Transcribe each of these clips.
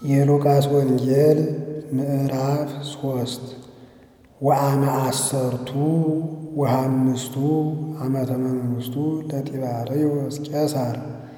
የሉቃስ ወንጌል ምዕራፍ ሶስት ወአመ አሰርቱ ወሃምስቱ ዓመተ መንግሥቱ ለጢባርዮስ ቄሳር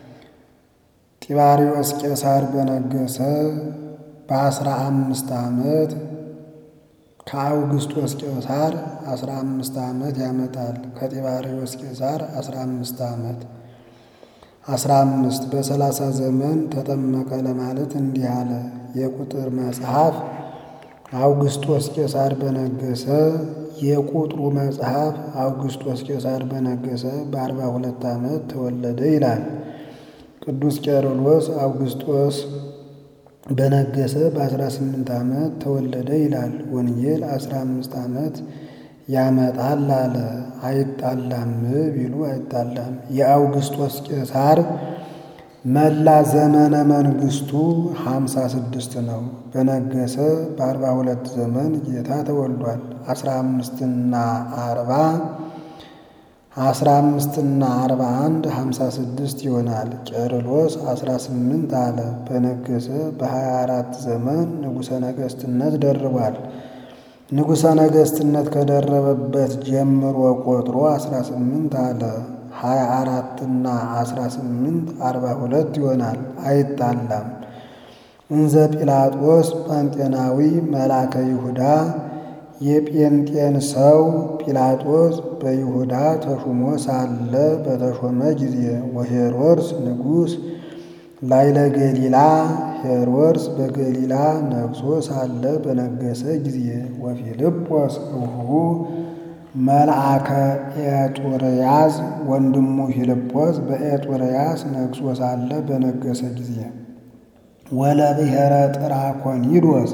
ጢባርዮስ ቄሳር በነገሰ በአስራ አምስት ዓመት ከአውግስጦስ ቄሳር አስራ አምስት ዓመት ያመጣል። ከጢባርዮስ ቄሳር አስራ አምስት ዓመት አስራ አምስት በሰላሳ ዘመን ተጠመቀ ለማለት እንዲህ አለ። የቁጥር መጽሐፍ አውግስጦስ ቄሳር በነገሰ የቁጥሩ መጽሐፍ አውግስጦስ ቄሳር በነገሰ በአርባ ሁለት ዓመት ተወለደ ይላል። ቅዱስ ቄርሎስ አውግስጦስ በነገሰ በአስራ ስምንት ዓመት ተወለደ ይላል። ወንጌል አስራ አምስት ዓመት ያመጣል አለ። አይጣላም ቢሉ አይጣላም። የአውግስጦስ ቄሳር መላ ዘመነ መንግስቱ ሀምሳ ስድስት ነው። በነገሰ በአርባ ሁለት ዘመን ጌታ ተወልዷል። አስራ አምስትና አርባ አስራ አምስትና አርባ አንድ ሀምሳ ስድስት ይሆናል። ቄርሎስ አስራ ስምንት አለ። በነገሰ በሀያ አራት ዘመን ንጉሠ ነገስትነት ደርቧል። ንጉሠ ነገስትነት ከደረበበት ጀምሮ ቆጥሮ አስራ ስምንት አለ። ሀያ አራትና አስራ ስምንት አርባ ሁለት ይሆናል። አይጣላም። እንዘ ጲላጦስ ጳንጤናዊ መላከ ይሁዳ የጴንጤን ሰው ጲላጦስ በይሁዳ ተሹሞ ሳለ በተሾመ ጊዜ ወሄሮድስ ንጉሥ ላይለ ገሊላ ሄሮድስ በገሊላ ነግሶ ሳለ በነገሰ ጊዜ ወፊልጶስ እሁ መልአከ ኤጡርያስ ወንድሙ ፊልጶስ በኤጡርያስ ነግሶ ሳለ በነገሰ ጊዜ ወለብሔረ ጥራኮኒዶስ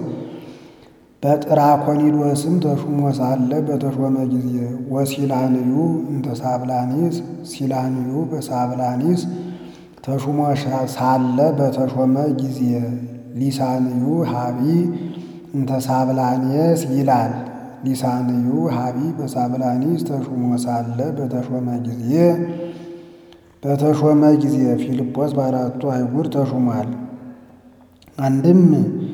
በጥራኮኒዶስም ተሹሞ ሳለ በተሾመ ጊዜ ወሲላንዩ እንተ ሳብላኒስ ሲላንዩ በሳብላኒስ ተሹሞ ሳለ በተሾመ ጊዜ ሊሳንዩ ሀቢ እንተ ሳብላኔስ ይላል። ሊሳንዩ ሀቢ በሳብላኒስ ተሹሞ ሳለ በተሾመ ጊዜ በተሾመ ጊዜ ፊልጶስ በአራቱ አይጉር ተሹሟል። አንድም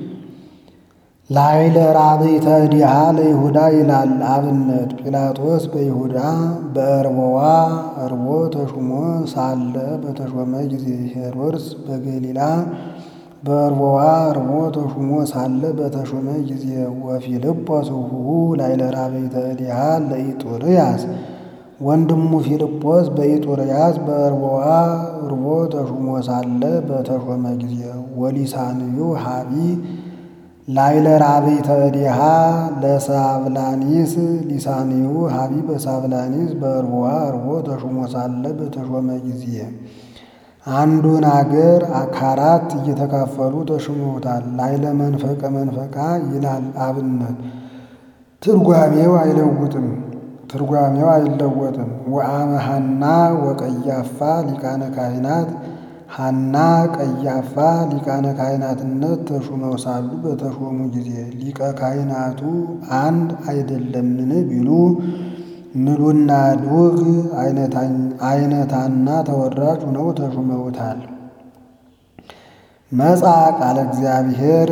ላይለ ራብዕተ ዲሃ ለይሁዳ ይላል አብነት ጲላጦስ በይሁዳ በእርቦዋ እርቦ ተሹሞ ሳለ በተሾመ ጊዜ ሄሮድስ በገሊላ በእርቦዋ እርቦ ተሹሞ ሳለ በተሾመ ጊዜ ወፊልጶስ እሁ ላይለ ራብዕተ ዲሃ ለኢጡርያስ ወንድሙ ፊልጶስ በኢጡርያስ በእርቦዋ እርቦ ተሹሞ ሳለ በተሾመ ጊዜ ወሊሳንዩ ሀቢ ላይለ ራብዕተ ዲሃ ለሳብላኒስ ሊሳንዩ ሀቢ በሳብላኒስ በእርቦዋ እርቦ ተሹሞ ሳለ በተሾመ ጊዜ አንዱን አገር ከአራት እየተካፈሉ ተሹመውታል። ላይለ መንፈቀ መንፈቃ ይላል አብነት ትርጓሜው አይለውጥም ትርጓሜው አይለወጥም። ወአመ ሐና ወቀያፋ ሊቃነ ካህናት ሐና ቀያፋ ሊቃነ ካህናትነት ተሹመው ሳሉ በተሾሙ ጊዜ ሊቀ ካህናቱ አንድ አይደለምን ቢሉ ምሉና ዱግ አይነታና ተወራጅ ሆነው ተሹመውታል። መጻ ቃለ እግዚአብሔር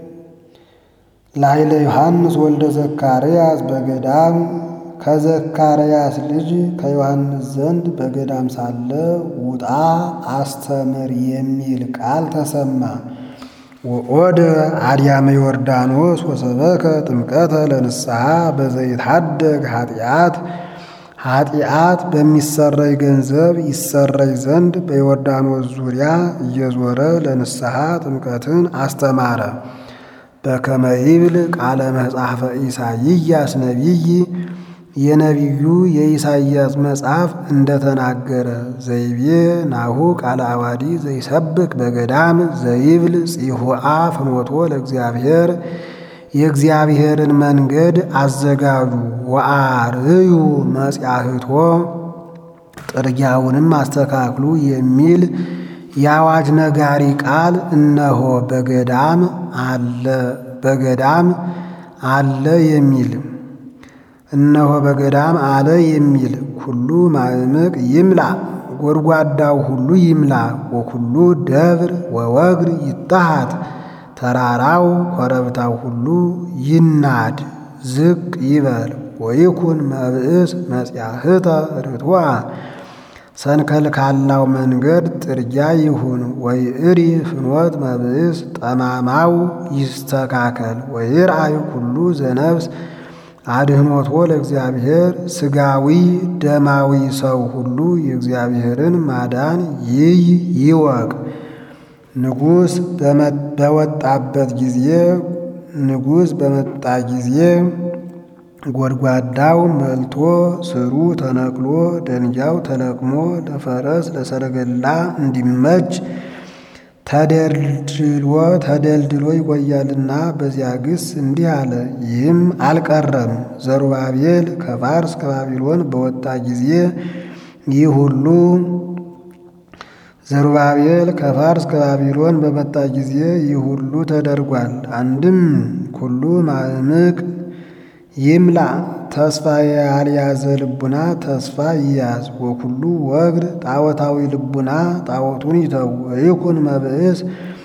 ላይለ ዮሐንስ ወልደ ዘካርያስ በገዳም ከዘካርያስ ልጅ ከዮሐንስ ዘንድ በገዳም ሳለ ውጣ አስተምር የሚል ቃል ተሰማ። ወኦደ አድያመ ዮርዳኖስ ወሰበከ ጥምቀተ ለንስሐ በዘይትሐደግ ኃጢአት ኃጢአት በሚሰረይ ገንዘብ ይሰረይ ዘንድ በዮርዳኖስ ዙሪያ እየዞረ ለንስሐ ጥምቀትን አስተማረ። በከመ ይብል ቃለ መጽሐፈ ኢሳይያስ ነቢይ የነቢዩ የኢሳይያስ መጽሐፍ እንደተናገረ ዘይቤ ናሁ ቃለ አዋዲ ዘይሰብክ በገዳም ዘይብል ጽሑአ ፍኖቶ ለእግዚአብሔር የእግዚአብሔርን መንገድ አዘጋጁ ወአርዩ መጽያህቶ ጥርጊያውንም አስተካክሉ የሚል የአዋጅ ነጋሪ ቃል እነሆ በገዳም አለ በገዳም አለ የሚል እነሆ በገዳም አለ የሚል ኩሉ ማዕምቅ ይምላ ጎድጓዳው ሁሉ ይምላ ወኩሉ ደብር ወወግር ይታሃት ተራራው ኮረብታው ሁሉ ይናድ ዝቅ ይበል። ወይኩን መብእስ መጽያህተ ርቱዐ ሰንከልካላው መንገድ ጥርጊያ ይሁን። ወይእሪ ፍኖት መብእስ ጠማማው ይስተካከል። ወይርአይ ኩሉ ዘነፍስ አድህኖቶ ለእግዚአብሔር ሥጋዊ ደማዊ ሰው ሁሉ የእግዚአብሔርን ማዳን ይይ ይወቅ። ንጉሥ በወጣበት ጊዜ ንጉሥ በመጣ ጊዜ ጎድጓዳው መልቶ ስሩ ተነቅሎ ደንጊያው ተለቅሞ ለፈረስ ለሰረገላ እንዲመች ተደልድሎ ተደልድሎ ይቆያልና በዚያ ግስ እንዲህ አለ። ይህም አልቀረም። ዘሩባቤል ከፋርስ ከባቢሎን በወጣ ጊዜ ይህ ሁሉ ዘሩባቤል ከፋርስ ከባቢሎን በመጣ ጊዜ ይህ ሁሉ ተደርጓል። አንድም ኩሉ ማዕምቅ ይምላ ተስፋ ያልያዘ ልቡና ተስፋ ይያዝ። ወኩሉ ወግር ጣዖታዊ ልቡና ጣዖቱን ይተው። ወይኩን መብእስ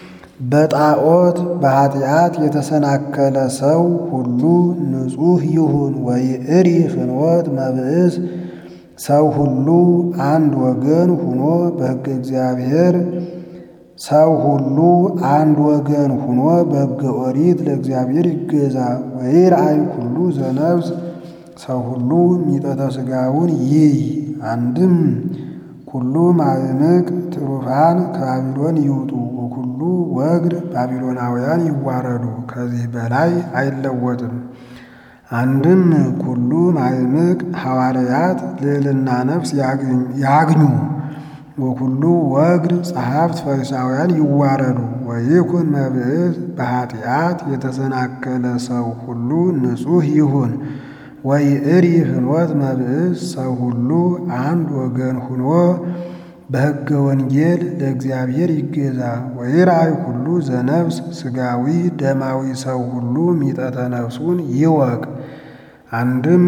በጣዖት በኃጢአት የተሰናከለ ሰው ሁሉ ንጹሕ ይሁን። ወይእሪ ፍኖት መብእስ ሰው ሁሉ አንድ ወገን ሁኖ በሕገ እግዚአብሔር ሰው ሁሉ አንድ ወገን ሁኖ በሕገ ኦሪት ለእግዚአብሔር ይገዛ። ወይርአይ ኩሉ ዘነብስ ሰው ሁሉ ሚጠተ ሥጋውን ይይ። አንድም ኩሉ ማዕምቅ ትሩፋን ከባቢሎን ይውጡ። ወኩሉ ወግር ባቢሎናውያን ይዋረዱ። ከዚህ በላይ አይለወጥም። አንድም ኩሉ ማዕምቅ ሐዋርያት ልዕልና ነፍስ ያግኙ። ወኩሉ ወግር ጸሐፍት ፈሪሳውያን ይዋረዱ። ወይኩን መብእስ በኃጢአት የተሰናከለ ሰው ሁሉ ንጹሕ ይሁን። ወይእሪ ፍኖት መብእስ ሰው ሁሉ አንድ ወገን ሁኖ በሕገ ወንጌል ለእግዚአብሔር ይገዛ። ወይርአይ ኩሉ ዘነፍስ ሥጋዊ ደማዊ ሰው ሁሉ ሚጠተ ነፍሱን ይወቅ። አንድም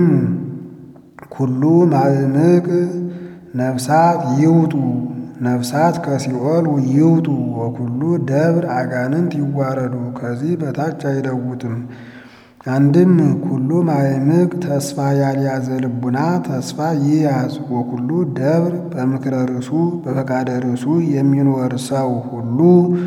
ኩሉ ማዕምቅ ነፍሳት ይውጡ ነፍሳት ከሲኦል ይውጡ። ወኩሉ ደብር አጋንንት ይዋረዱ ከዚህ በታች አይለውጥም። አንድም ኩሉ ማዕምቅ ተስፋ ያልያዘ ልቡና ተስፋ ይያዝ። ወኩሉ ደብር በምክረ ርሱ በፈቃደ ርሱ የሚኖር ሰው ሁሉ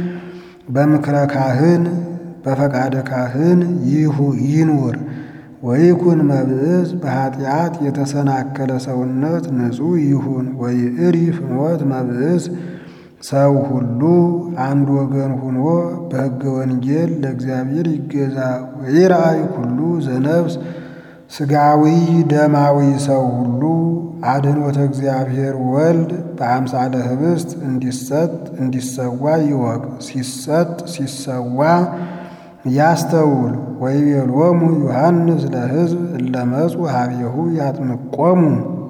በምክረ ካህን በፈቃደ ካህን ይኑር። ወይኩን መብእስ በኃጢአት የተሰናከለ ሰውነት ንጹሕ ይሁን። ወይእሪ ፍኖት መብእስ ሰው ሁሉ አንድ ወገን ሁኖ በሕገ ወንጌል ለእግዚአብሔር ይገዛ። ወይርአይ ኩሉ ዘነፍስ ሥጋዊ ደማዊ ሰው ሁሉ አድኅኖተ እግዚአብሔር ወልድ በአምሳለ ኅብስት እንዲሰጥ እንዲሰዋ ይወቅ። ሲሰጥ ሲሰዋ ያስተውል። ወይቤሎሙ ዮሐንስ ለሕዝብ እለ መጹ ኀቤሁ ያጥምቆሙ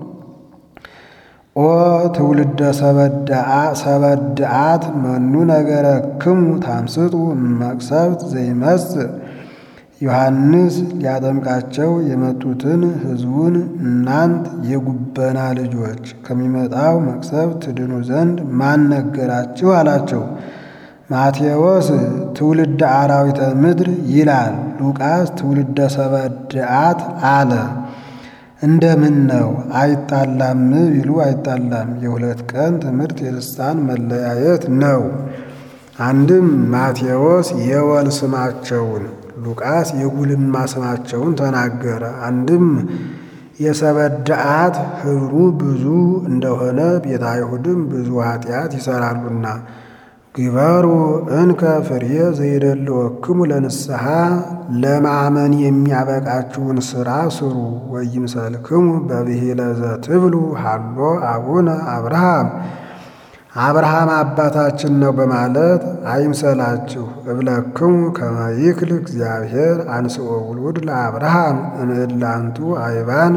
ኦ ትውልደ ሰበድአት መኑ ነገረክሙ ታምስጡ መቅሰፍት ዘይመጽእ ዮሐንስ ሊያጠምቃቸው የመጡትን ሕዝቡን እናንት የጉበና ልጆች ከሚመጣው መቅሰፍት ትድኑ ዘንድ ማን ነገራችሁ? አላቸው። ማቴዎስ ትውልደ አራዊተ ምድር ይላል። ሉቃስ ትውልደ ሰበድአት አለ። እንደምን ነው አይጣላም ቢሉ አይጣላም። የሁለት ቀን ትምህርት የልሳን መለያየት ነው። አንድም ማቴዎስ የወል ስማቸውን ሉቃስ የጉልማ ስማቸውን ተናገረ። አንድም የሰበድአት ኅብሩ ብዙ እንደሆነ ቤተ አይሁድም ብዙ ኃጢአት ይሰራሉና ግበሩ እንከ ፍሬ ዘይደልወክሙ ለንስሐ ለማመን የሚያበቃችሁን ሥራ ስሩ። ወይምሰልክሙ በብሂለ ዘትብሉ ሃሎ አቡነ አብርሃም አብርሃም አባታችን ነው በማለት አይምሰላችሁ። እብለክሙ ከመ ይክል እግዚአብሔር አንስኦ ውሉድ ለአብርሃም እምዕላንቱ አይባን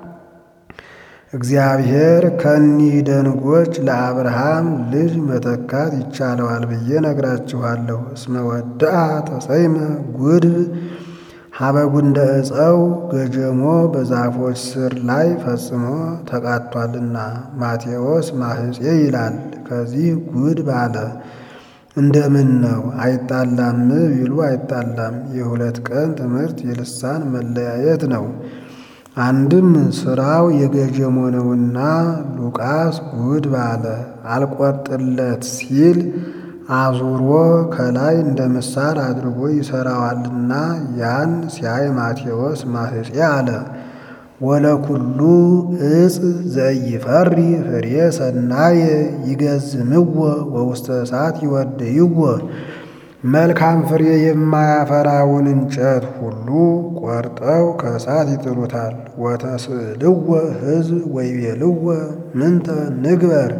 እግዚአብሔር ከኒህ ደንጎች ለአብርሃም ልጅ መተካት ይቻለዋል ብዬ ነግራችኋለሁ። እስመ ወድአ ተሰይመ ጉድብ ሀበጉንደ ዕፀው ገጀሞ በዛፎች ስር ላይ ፈጽሞ ተቃጥቷልና። ማቴዎስ ማህፄ ይላል። ከዚህ ጉድብ አለ። እንደምን ነው አይጣላም ቢሉ አይጣላም። የሁለት ቀን ትምህርት የልሳን መለያየት ነው። አንድም ስራው የገጀሞ ነውና ሉቃስ ጉድ ባለ አልቆርጥለት ሲል አዙሮ ከላይ እንደ ምሳር አድርጎ ይሰራዋልና ያን ሲያይ ማቴዎስ ማህፄ አለ። ወለኩሉ እጽ ዘኢፈሪ ፍሬ ሰናየ ይገዝምዎ ወውስተ እሳት ይወድይዎ። መልካም ፍሬ የማያፈራውን እንጨት ሁሉ ቆርጠው ከእሳት ይጥሉታል። ወተስእልዎ ሕዝብ ወይቤልዎ ምንተ ንግበር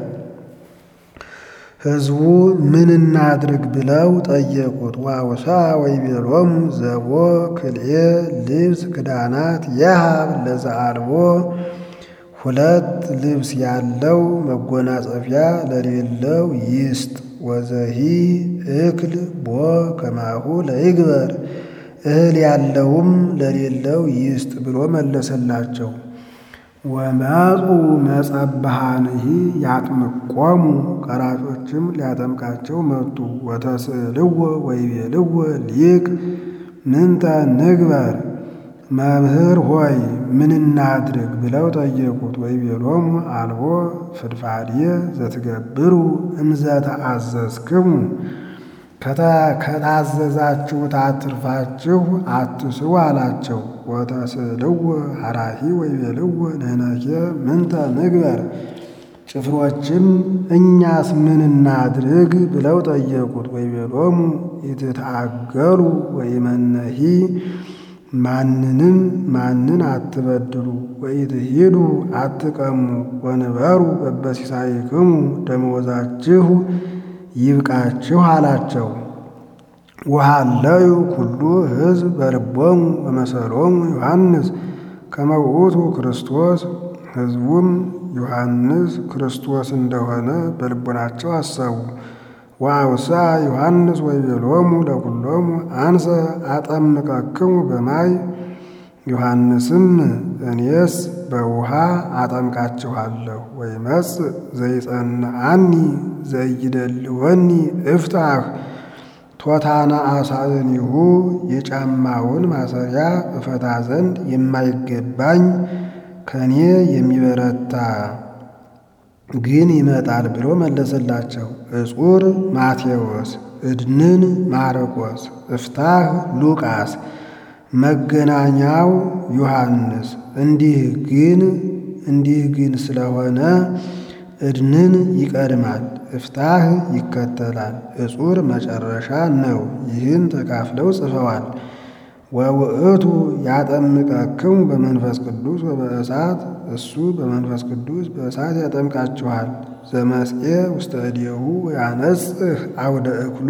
ሕዝቡ ምን እናድርግ ብለው ጠየቁት። ዋውሳ ወይቤሎሙ ዘቦ ክልኤ ልብስ ክዳናት የሃብ ለዘአልቦ ሁለት ልብስ ያለው መጎናጸፊያ ለሌለው ይስጥ። ወዘሂ እክል ቦ ከማሁ ለይግበር እህል ያለውም ለሌለው ይስጥ ብሎ መለሰላቸው። ወመፁ መጸብሃንሂ ያጥምቆሙ ቀራጮችም ሊያጠምቃቸው መጡ። ወተስእልዎ ወይቤልዎ ሊቅ ምንተ ንግበር መምህር ሆይ ምን እናድርግ ብለው ጠየቁት። ወይቤሎሙ አልቦ ፍድፋድየ ዘትገብሩ እምዘ ተአዘዝክሙ ከታዘዛችሁት አትርፋችሁ አትስሩ አላቸው። ወተስእልዎ ሐራሂ ወይቤልዎ ንሕነኬ ምንተ ንግበር ጭፍሮችም እኛስ ምን እናድርግ ብለው ጠየቁት። ወይቤሎሙ ኢትትአገሉ ወኢመነሂ ማንንም ማንን አትበድሉ ወኢትሂዱ አትቀሙ ወንበሩ በበሲሳይክሙ ደመወዛችሁ ይብቃችሁ አላቸው። ወሃለዩ ኩሉ ሕዝብ በልቦሙ በመሰሎሙ ዮሐንስ ከመ ውእቱ ክርስቶስ ሕዝቡም ዮሐንስ ክርስቶስ እንደሆነ በልቦናቸው አሰቡ። ወአውሳ ዮሐንስ ወይቤሎሙ ለኩሎሙ አንሰ አጠምቀክሙ በማይ ዮሐንስም እኔስ በውሃ አጠምቃችኋለሁ። ወይመጽእ ዘይጸንዓኒ ዘይደልወኒ እፍታህ ቶታና አሳእኒሁ የጫማውን ማሰሪያ እፈታ ዘንድ የማይገባኝ ከኔ የሚበረታ ግን ይመጣል ብሎ መለሰላቸው። እጹር ማቴዎስ፣ እድንን ማርቆስ፣ እፍታህ ሉቃስ፣ መገናኛው ዮሐንስ። እንዲህ ግን እንዲህ ግን ስለሆነ እድንን ይቀድማል፣ እፍታህ ይከተላል፣ እጹር መጨረሻ ነው። ይህን ተካፍለው ጽፈዋል። ወውእቱ ያጠምቀክሙ በመንፈስ ቅዱስ ወበእሳት እሱ በመንፈስ ቅዱስ በእሳት ያጠምቃችኋል። ዘመስኤ ውስተ እዴሁ ያነጽህ አውደ እክሉ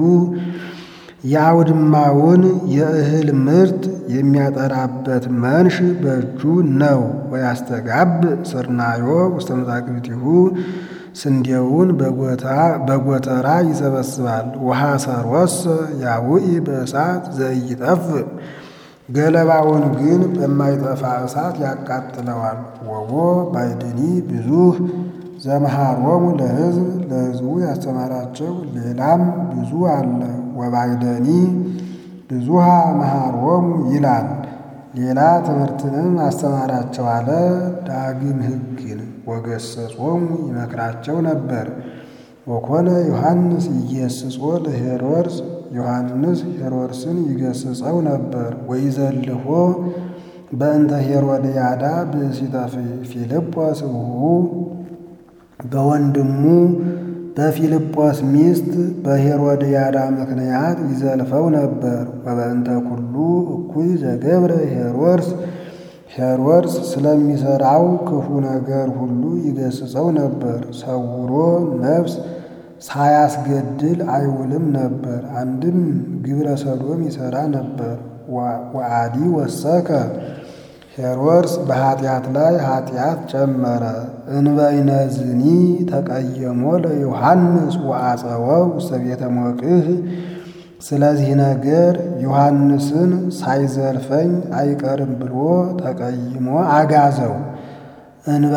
የአውድማውን የእህል ምርት የሚያጠራበት መንሽ በእጁ ነው። ወያስተጋብ ስርናዮ ውስተ መዛግብቲሁ ስንዴውን በጎተራ ይሰበስባል። ውሃ ሰሮሰ ያውኢ በእሳት ዘኢይጠፍእ ገለባውን ግን በማይጠፋ እሳት ያቃጥለዋል። ወቦ ባይድኒ ብዙህ ዘመሃሮሙ ለሕዝብ ለሕዝቡ ያስተማራቸው ሌላም ብዙ አለ። ወባይደኒ ብዙሃ መሃሮሙ ይላል። ሌላ ትምህርትንም አስተማራቸው አለ። ዳግም ሕግን ወገሰጾሙ ይመክራቸው ነበር። ወኮነ ዮሐንስ ኢየስጾ ለሄሮድስ ዮሐንስ ሄሮድስን ይገስጸው ነበር። ወይዘልፎ በእንተ ሄሮድያዳ ብእሲተ ፊልጶስ እሁ በወንድሙ በፊልጶስ ሚስት በሄሮድያዳ ምክንያት ይዘልፈው ነበር። ወበእንተ ኩሉ እኩይ ዘገብረ ሄሮድስ ሄሮድስ ስለሚሠራው ክፉ ነገር ሁሉ ይገስጸው ነበር። ሰውሮ ነፍስ ሳያስገድል አይውልም ነበር። አንድም ግብረ ሰዶም ይሠራ ነበር። ወአዲ ወሰከ ሄሮድስ በኃጢአት ላይ ኃጢአት ጨመረ። እንበይነዝኒ ተቀየሞ ለዮሐንስ ወአጸወው ውስተ ቤተ ሞቅህ። ስለዚህ ነገር ዮሐንስን ሳይዘልፈኝ አይቀርም ብሎ ተቀይሞ አጋዘው።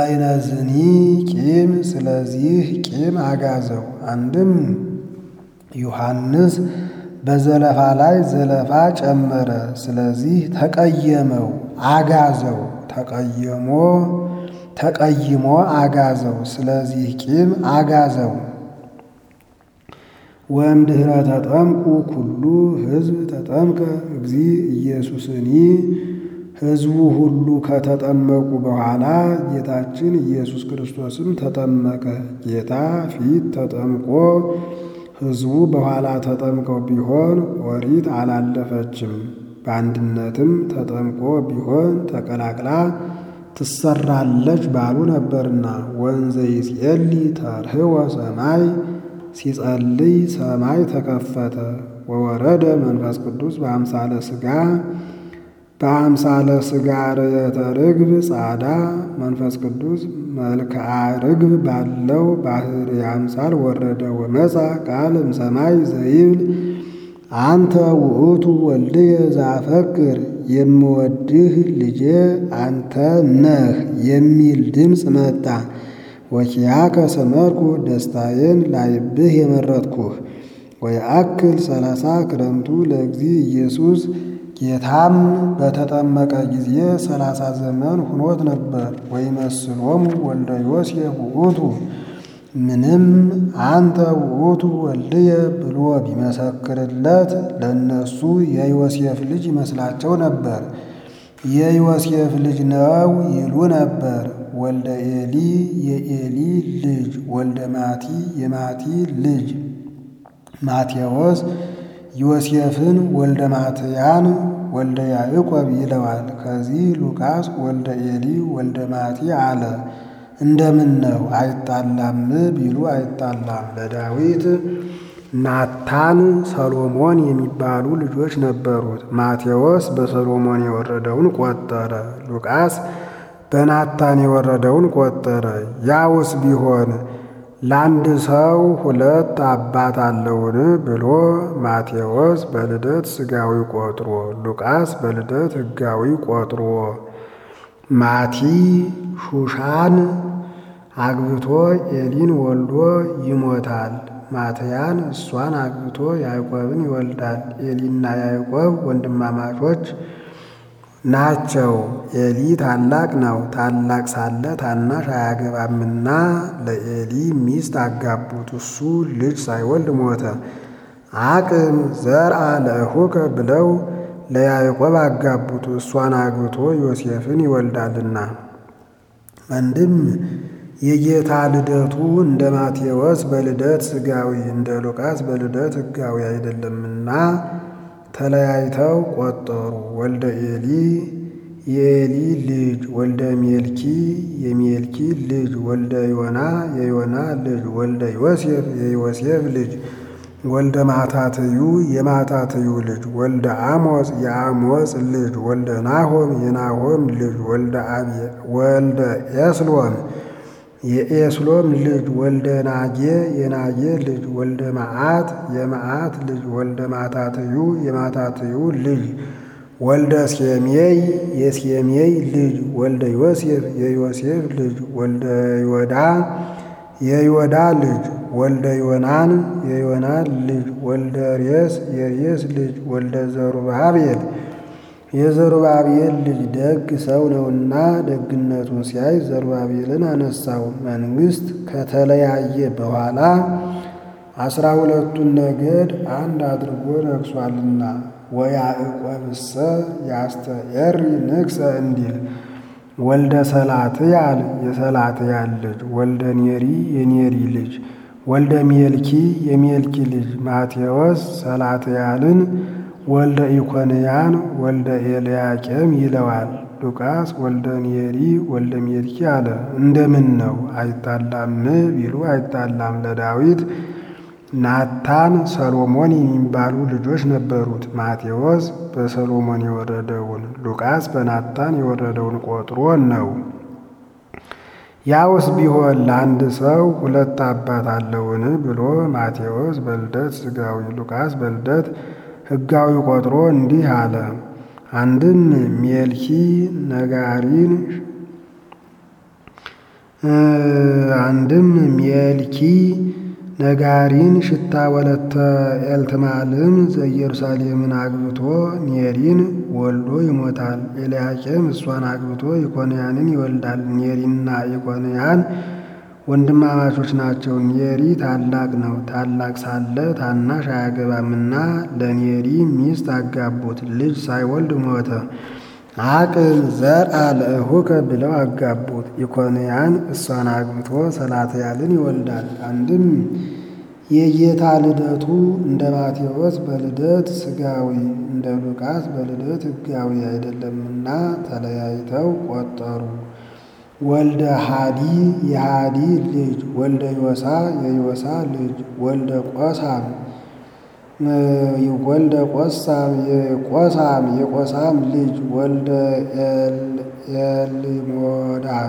እንበይነዝኒ ቂም ስለዚህ ቂም አጋዘው። አንድም ዮሐንስ በዘለፋ ላይ ዘለፋ ጨመረ። ስለዚህ ተቀየመው፣ አጋዘው። ተቀየሞ ተቀይሞ አጋዘው። ስለዚህ ቂም አጋዘው። ወእምድኅረ ተጠምቁ ኩሉ ሕዝብ ተጠምቀ እግዚ ኢየሱስኒ ሕዝቡ ሁሉ ከተጠመቁ በኋላ ጌታችን ኢየሱስ ክርስቶስም ተጠመቀ። ጌታ ፊት ተጠምቆ ሕዝቡ በኋላ ተጠምቀው ቢሆን ኦሪት አላለፈችም። በአንድነትም ተጠምቆ ቢሆን ተቀላቅላ ትሰራለች ባሉ ነበርና። ወንዘ ይጼሊ ተርህወ ሰማይ ሲጸልይ ሰማይ ተከፈተ። ወወረደ መንፈስ ቅዱስ በአምሳለ ሥጋ በአምሳለ ሥጋ ርየተ ርግብ ጻዳ መንፈስ ቅዱስ መልክዓ ርግብ ባለው ባህር አምሳል ወረደ። ወመጻ ቃል እምሰማይ ዘይብል አንተ ውእቱ ወልድየ ዘአፈቅር የምወድህ ልጄ አንተ ነህ የሚል ድምፅ መጣ። ወኪያከ ሰመርኩ ደስታዬን ላይብህ የመረጥኩህ። ወየአክል ሰላሳ ክረምቱ ለእግዚ ኢየሱስ ጌታም በተጠመቀ ጊዜ ሰላሳ ዘመን ሁኖት ነበር። ወይመስሎሙ ወልደ ዮሴፍ ውእቱ ምንም አንተ ውእቱ ወልድየ ብሎ ቢመሰክርለት ለእነሱ የዮሴፍ ልጅ ይመስላቸው ነበር። የዮሴፍ ልጅ ነው ይሉ ነበር። ወልደ ኤሊ የኤሊ ልጅ፣ ወልደ ማቲ የማቲ ልጅ ማቴዎስ ዮሴፍን ወልደ ማትያን ወልደ ያዕቆብ ይለዋል። ከዚህ ሉቃስ ወልደ ኤሊ ወልደ ማቲ አለ። እንደምን ነው አይጣላም ቢሉ አይጣላም። ለዳዊት ናታን ሰሎሞን የሚባሉ ልጆች ነበሩት። ማቴዎስ በሰሎሞን የወረደውን ቆጠረ። ሉቃስ በናታን የወረደውን ቆጠረ። ያውስ ቢሆን ለአንድ ሰው ሁለት አባት አለውን ብሎ ማቴዎስ በልደት ሥጋዊ ቆጥሮ ሉቃስ በልደት ሕጋዊ ቆጥሮ ማቲ ሹሻን አግብቶ ኤሊን ወልዶ ይሞታል። ማትያን እሷን አግብቶ ያዕቆብን ይወልዳል። ኤሊና ያዕቆብ ወንድማማቾች ናቸው። ኤሊ ታላቅ ነው። ታላቅ ሳለ ታናሽ አያገባምና ለኤሊ ሚስት አጋቡት። እሱ ልጅ ሳይወልድ ሞተ። አቅም ዘርአ ለእኹከ ብለው ለያዕቆብ አጋቡት። እሷን አግብቶ ዮሴፍን ይወልዳልና። አንድም የጌታ ልደቱ እንደ ማቴዎስ በልደት ሥጋዊ እንደ ሉቃስ በልደት ሕጋዊ አይደለምና ተለያይተው ቆጠሩ። ወልደ ኤሊ የኤሊ ልጅ፣ ወልደ ሜልኪ የሜልኪ ልጅ፣ ወልደ ዮና የዮና ልጅ፣ ወልደ ዮሴፍ የዮሴፍ ልጅ፣ ወልደ ማታትዩ የማታትዩ ልጅ፣ ወልደ አሞጽ የአሞጽ ልጅ፣ ወልደ ናሆም የናሆም ልጅ፣ ወልደ ኤስሎም የኤስሎም ልጅ ወልደ ናጌ የናጌ ልጅ ወልደ መዓት የመዓት ልጅ ወልደ ማታትዩ የማታትዩ ልጅ ወልደ ሴሜይ የሴሜይ ልጅ ወልደ ዮሴፍ የዮሴፍ ልጅ ወልደ ዮዳ የዮዳ ልጅ ወልደ ዮናን የዮናን ልጅ ወልደ ሬስ የሬስ ልጅ ወልደ ዘሩባቤል የዘሩባቤል ልጅ ደግ ሰው ነውና ደግነቱን ሲያይ ዘሩባቤልን አነሳው። መንግሥት ከተለያየ በኋላ አስራ ሁለቱን ነገድ አንድ አድርጎ ነግሷልና ወያዕቆብሰ ያስተኤሪ ንግሠ እንዲል ወልደ ሰላትያል የሰላትያል ልጅ ወልደ ኔሪ የኔሪ ልጅ ወልደ ሜልኪ የሜልኪ ልጅ ማቴዎስ ሰላትያልን ወልደ ኢኮንያን ወልደ ኤልያቄም ይለዋል። ሉቃስ ወልደ ኔሪ ወልደ ሜልኪ አለ። እንደምን ነው አይጣላም ቢሉ አይጣላም። ለዳዊት ናታን ሰሎሞን የሚባሉ ልጆች ነበሩት። ማቴዎስ በሰሎሞን የወረደውን ሉቃስ በናታን የወረደውን ቆጥሮ ነው። ያውስ ቢሆን ለአንድ ሰው ሁለት አባት አለውን ብሎ ማቴዎስ በልደት ሥጋዊ ሉቃስ በልደት ሕጋዊ ቆጥሮ እንዲህ አለ። አንድም ሜልኪ ነጋሪን አንድም ሜልኪ ነጋሪን ሽታ ወለተ ኤልትማልም ዘኢየሩሳሌምን አግብቶ ኔሪን ወልዶ ይሞታል። ኤልያቄም እሷን አግብቶ ኢኮንያንን ይወልዳል። ኔሪና ኢኮንያን ወንድማማቾች ናቸው። ኔሪ ታላቅ ነው። ታላቅ ሳለ ታናሽ አያገባምና ለኔሪ ሚስት አጋቡት። ልጅ ሳይወልድ ሞተ። አቅም ዘርአ ለእሁከ ብለው አጋቡት። ኢኮንያን እሷን አግብቶ ሰላትያልን ይወልዳል። አንድም የጌታ ልደቱ እንደ ማቴዎስ በልደት ሥጋዊ እንደ ሉቃስ በልደት ሕጋዊ አይደለምና ተለያይተው ቆጠሩ። ወልደ ሃዲ የሃዲ ልጅ፣ ወልደ ዮሳ የዮሳ ልጅ፣ ወልደ ቆሳም ወልደ ቆሳም የቆሳም የቆሳም ልጅ፣ ወልደ ኤልሞዳም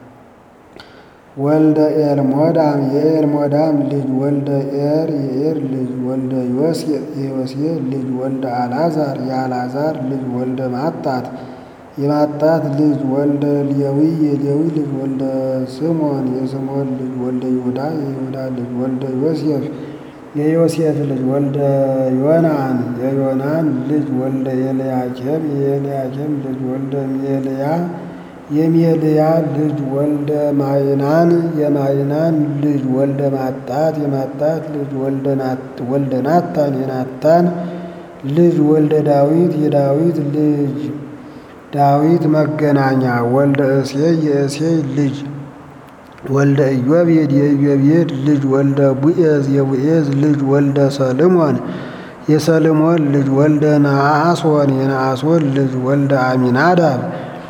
ወልደ ኤልሞዳም የኤልሞዳም ልጅ፣ ወልደ ኤር የኤር ልጅ፣ ወልደ ዮሴፍ የዮሴፍ ልጅ፣ ወልደ አልዓዛር የአልዓዛር ልጅ፣ ወልደ ማጣት የማጣት ልጅ ወልደ ሌዊ የሌዊ ልጅ ወልደ ስምዖን የስምዖን ልጅ ወልደ ይሁዳ የይሁዳ ልጅ ወልደ ዮሴፍ የዮሴፍ ልጅ ወልደ ዮናን የዮናን ልጅ ወልደ ኤልያቄም የኤልያቄም ልጅ ወልደ ሜልያ የሜልያ ልጅ ወልደ ማይናን የማይናን ልጅ ወልደ ማጣት የማጣት ልጅ ወልደ ናታን የናታን ልጅ ወልደ ዳዊት የዳዊት ልጅ ዳዊት መገናኛ ወልደ እሴይ የእሴይ ልጅ ወልደ ኢዮቤድ የኢዮቤድ ልጅ ወልደ ቡኤዝ የቡኤዝ ልጅ ወልደ ሰልሞን የሰልሞን ልጅ ወልደ ነአሶን የነአሶን ልጅ ወልደ አሚናዳብ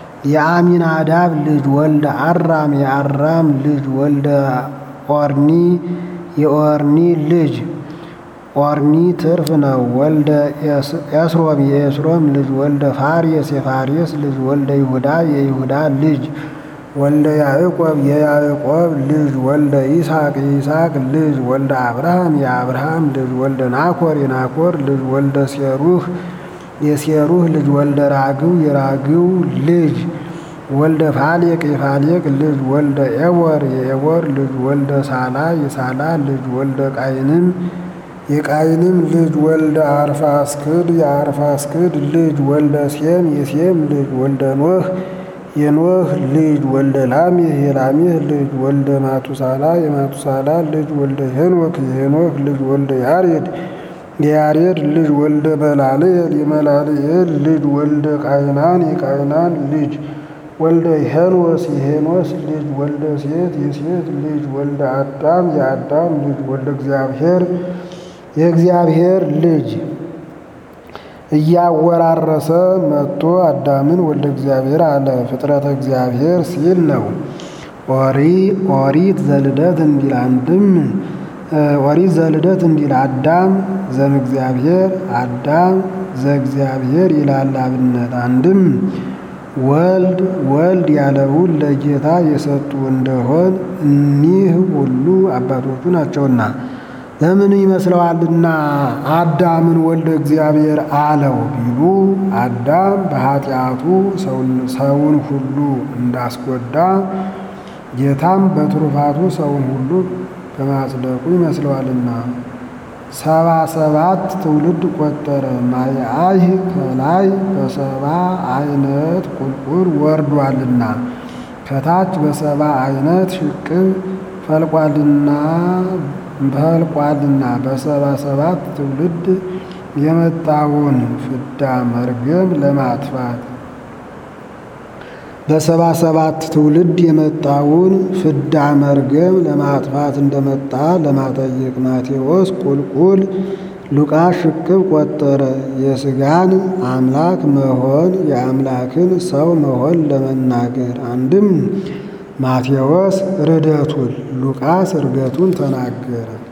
የአሚናዳብ ልጅ ወልደ አራም የአራም ልጅ ወልደ ኦርኒ የኦርኒ ልጅ ኦርኒ ትርፍ ነው። ወልደ ኤስሮም የኤስሮም ልጅ ወልደ ፋሬስ የፋሬስ ልጅ ወልደ ይሁዳ የይሁዳ ልጅ ወልደ ያዕቆብ የያዕቆብ ልጅ ወልደ ይስሐቅ የይስሐቅ ልጅ ወልደ አብርሃም የአብርሃም ልጅ ወልደ ናኮር የናኮር ልጅ ወልደ ሴሩህ የሴሩህ ልጅ ወልደ ራግው የራግው ልጅ ወልደ ፋሌቅ የፋሌቅ ልጅ ወልደ ኤቦር የኤቦር ልጅ ወልደ ሳላ የሳላ ልጅ ወልደ ቃይንም የቃይንም ልጅ ወልደ አርፋስክድ የአርፋስክድ ልጅ ወልደ ሴም የሴም ልጅ ወልደ ኖህ የኖህ ልጅ ወልደ ላሜህ የላሜህ ልጅ ወልደ ማቱሳላ የማቱሳላ ልጅ ወልደ ሄኖክ የሄኖክ ልጅ ወልደ ያሬድ የያሬድ ልጅ ወልደ መላልኤል የመላልኤል ልጅ ወልደ ቃይናን የቃይናን ልጅ ወልደ ሄኖስ የሄኖስ ልጅ ወልደ ሴት የሴት ልጅ ወልደ አዳም የአዳም ልጅ ወልደ እግዚአብሔር የእግዚአብሔር ልጅ እያወራረሰ መጥቶ አዳምን ወልደ እግዚአብሔር አለ። ፍጥረተ እግዚአብሔር ሲል ነው። ኦሪ ኦሪት ዘልደት እንዲል አንድም ኦሪት ዘልደት እንዲል አዳም ዘም እግዚአብሔር አዳም ዘእግዚአብሔር ይላል አብነት። አንድም ወልድ ወልድ ያለውን ለጌታ የሰጡ እንደሆን እኒህ ሁሉ አባቶቹ ናቸውና ለምን ይመስለዋልና አዳምን ወልደ እግዚአብሔር አለው ቢሉ አዳም በኃጢአቱ ሰውን ሁሉ እንዳስጎዳ ጌታም በትሩፋቱ ሰውን ሁሉ በማጽደቁ ይመስለዋልና ሰባ ሰባት ትውልድ ቆጠረ። ማየአይ ከላይ በሰባ አይነት ቁልቁል ወርዷልና ከታች በሰባ አይነት ሽቅብ ፈልቋልና ፈልቋልና በሰባ ሰባት ትውልድ የመጣውን ፍዳ መርገም ለማጥፋት በሰባ ሰባት ትውልድ የመጣውን ፍዳ መርገም ለማጥፋት እንደመጣ ለማጠየቅ ማቴዎስ ቁልቁል ሉቃስ ሽቅብ ቆጠረ። የሥጋን አምላክ መሆን የአምላክን ሰው መሆን ለመናገር አንድም ማቴዎስ ርደቱን ሉቃስ እርገቱን ተናገረ።